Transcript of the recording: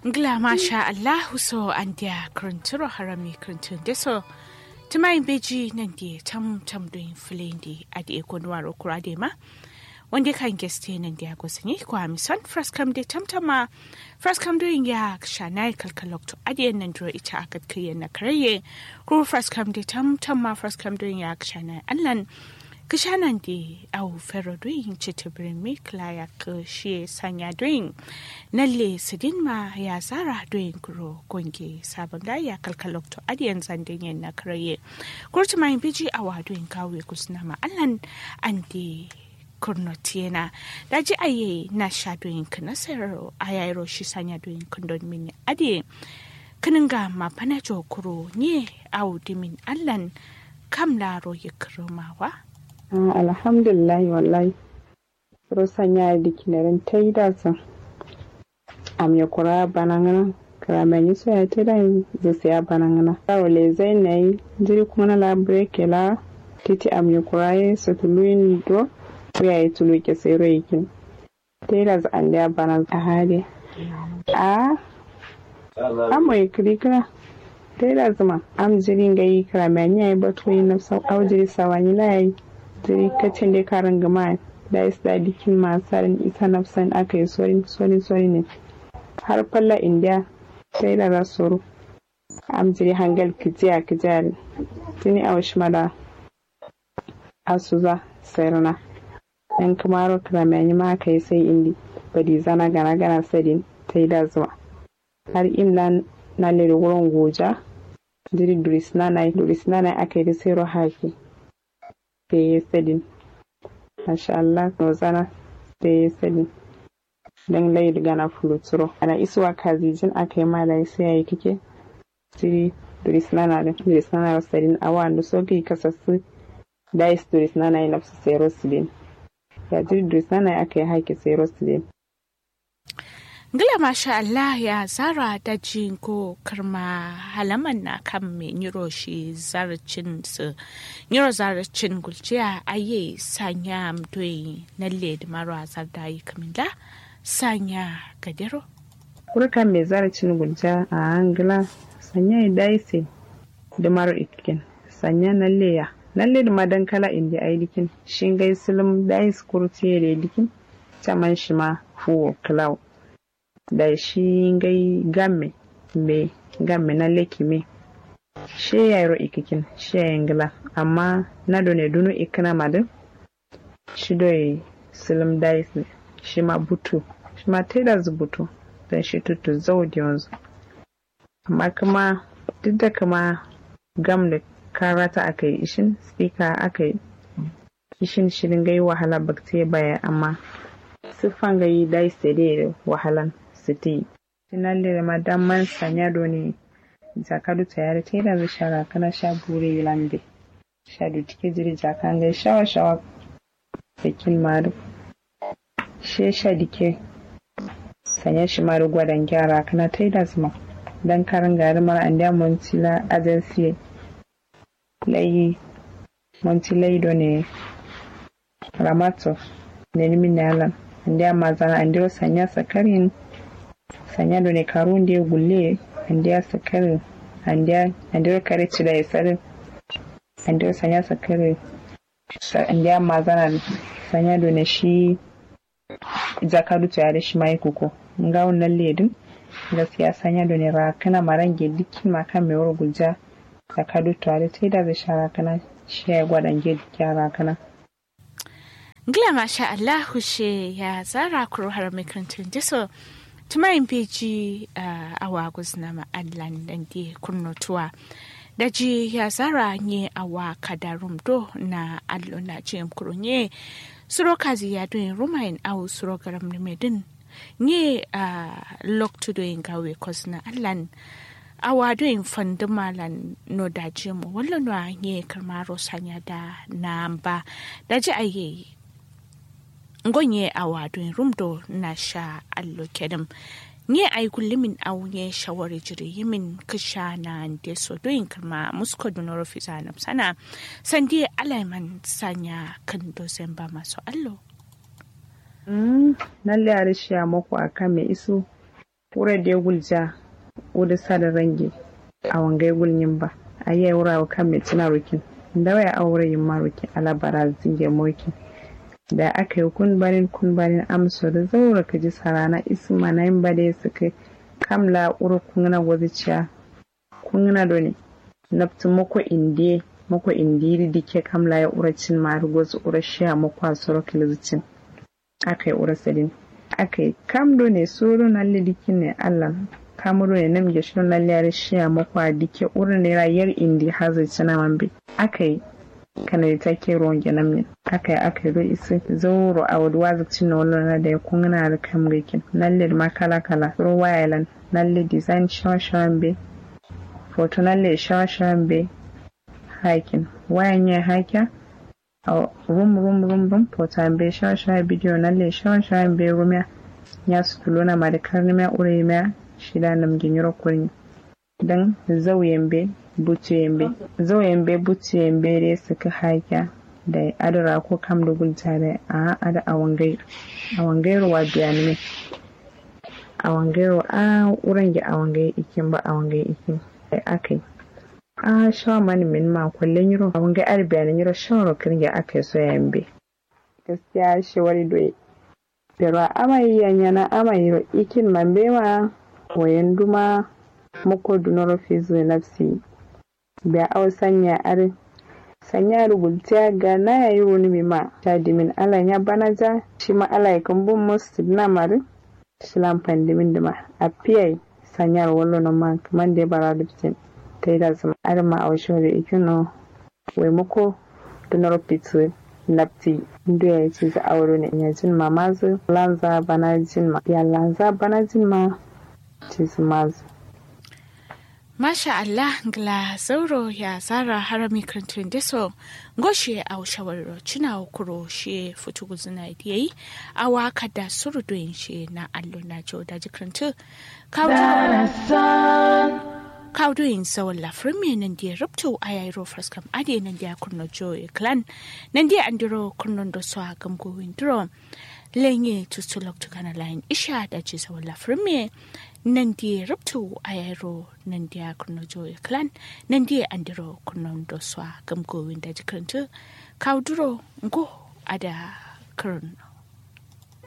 Ngla masha Allahu so an dia krunturo harami kruntun deso. Tumai beji nan di tam tam doin filindi adi ekonwaro kurade ma. Wanda kan geste nan dia gosani ko amison fraskam de tam tama. Fraskam doin ya shanai kalkalok to adi nan dro ita akat kiyen na karaye. Ko fraskam de tam tama fraskam doin ya shanai allan. kishanan di au fero doing chitibirin mi klaya ka shi sanya doing nalle sidin ma ya zara doing kuro gonge sabon da ya kalkalok to adiyan zandin yin na karaye kurti mai biji awa doing kawe kusna ma allan an di kurnotiena da ji aye na sha doing kana sayaro ayayro shi sanya doing kundon mini adi kininga ma panajo kuro nye au dimin allan kam laro ya kiromawa alhamdulillahi wallahi rosan ya yi dikinarin ta yi dasa am ya kura banangana karamen yi soya ta da zai ya banangana karo le zai na yi jiri kuma na labre kela titi am ya kura yi su tuluyin do ko ya yi tulu ke sai ro yakin ta yi dasa an da bana a hali a amma ya kirikira ta yi dasa ma am jirin ga yi karamen ya yi batu yi na sau au jiri sawani la yi jiri kacin da karin gama da is da dikin masarin isa nafsan aka yi sorin sorin sorin ne har falla indiya sai da rasoro am jiri hangal kijiya kijari tuni a wasu mada asuza sayarna yan kamaro kramani ma aka yi sai indi badi zana gana gana sadin ta yi da zuwa har imla na lere wurin goja jiri duris nanai duris nanai aka yi da sayarwa haki da ya sani masha Allah zana da ya sani don layi gana fuluturo ana isuwa kazijin aka yi mala sai yayi kike siri duris nana da duris nana wasarin awa da soki kasassu da is duris nana yi nafsu sai rosilin ya jiri duris nana aka yi haiki sai rosilin Ngila masha Allah ya zara da jin ko karma halaman na kan mai niro shi zarcin su niro zarcin gulciya aye sanya mdoyi na led maro azar da yi kamila sanya gadero. Kurka mai zarcin gulciya a angila sanya ya daise da maro ikikin sanya na leya na led madan kala inda ai dikin shingai silim dais kurtiye da dikin caman shi ma fuwo cloud. da shi gai game me game na leki me she ya ro ikikin she ya ngila amma na do ne dunu ikina madin shi do silim dais ne shi ma butu shi ma teda butu dan shi tutu zaudi yanzu amma kuma duk da kuma gam da karata aka yi ishin speaker aka yi ishin shirin gai wahala bakte baya amma siffan gai dais da wahalan siti tinallire madamman sanyado ne jakadu tayari tera zu shara kana sha bure lambe sha du tike jiri jakange shawa shawa bekin maru she sha dike sanya shi maru gwadan gyara kana taida zuma dan karin gari mara an da montila agency layi montilai do ne ramato ne nimin nalan an da mazana an da sanya sakarin sanyado ne karunde gulle andiya sakare andiya andiya kare cida ya sare andiya sanya sakare andiya mazana sanyado ne shi jakadu ta yare shi mai kuko nga wannan ledin gaskiya sanyado ne rakana marange dukkin makan mai wuri gulja jakadu ta yare ta da zai shara kana shi ya gwadan ge dukkan rakana Gila masha Allah she ya zara kuro har makarantar diso tumayin beji a wagus na ma'allan dan di kurnotuwa da ji ya zara nye awa kadarum do na allo na jim kurunye suro kazi ya doin rumain au suro garam ni medin nye a loktu doin gawe kos na allan awa doin fandu malan no da jimu wallo no nye karmaro sanya da namba da ji aye ngonye a wadon rumdo na sha allo kedem nye ay kullimin aw nye shawari jiri yimin kisha na nde so doyin kama musko dunoro fisa na sana sandi alaiman sanya kan dosen ba masu allo Mm, lalle a rishiya muku a kan mai iso wura da gulja wuda sada range a wangai gulnyin ba a yi wura wa kan mai cina rukin da waya aure yin marukin alabara zinge mokin da aka yi kun barin kun barin amso da zaura ka ji sarana isma na yin bade su kai kamla uru kungna waziciya kungna do ne naftu mako indiye mako indiri dike kamla ya ura cin maru gozu ura shiya mako a soro kilizicin aka yi ura sadin aka yi kamdo ne soro na lidikin ne allah kamuro ne namge shirin na liyar shiya mako a dike ura ne rayar indi hazai cina mambe aka yi kana da take ruwan gyanan min aka yi aka yi isi zauro a wadda wazi cin na wani da ya kungana da kan rikin nalle ma kala kala ro wayalan nalle design shawashawan be foto nalle shawashawan be hakin wayan ya haka a rum rum rum rum foto be shawashawan bidiyo nalle shawashawan be rumya ya su tulona ma da karni ma ure ma shida namgin yoro kurin dan zauyen be buciyembe zoyembe buciyembe de suka haika da adara ko kam da gulta da a ada awangai awangairu wa biyanime awangairu a wurin ga awangai ikin ba awangai ikin da akai a shawa mani min ma kullun yiro awangai ar biyanin yiro shawara kin ga akai so yambe gaskiya shi wari doye pero amai yanyana amai yiro ikin mambewa wayan duma muko dunoro fizu nafsi da aw sanya are sanya rugultiya ga na yayi wani mai ma ta dimin ala ya bana ja shi ma ala ya kan bun musu na mari shi lampan dimin dima a piyai sanyar wallo na ma kaman da bara dubtin ta yi da zama are ma a wasu da ikino wai muko dunoro fizu nafti ndo ya ce za auro ne ya jin ma mazu lanza bana jin ma ya lanza bana jin ma ce su mazu Masha Allah gla zauro ya zara harami kantin deso goshe a shawar cina kuro she futu guzuna yayi a waka da surdoyin she na allo na jo da jikantu kawdoyin sawon lafrin me nan da rubto a yayi ro fraskam ade nan da kurno jo clan nan da andiro kurnon do so gamgo windro lenye tutulok tukana line isha da ce sawon lafrin me nan die ruptu ayaro nan dia kurno joy clan nan die andiro kurno do swa gam go winda jikantu kauduro ngo ada kurno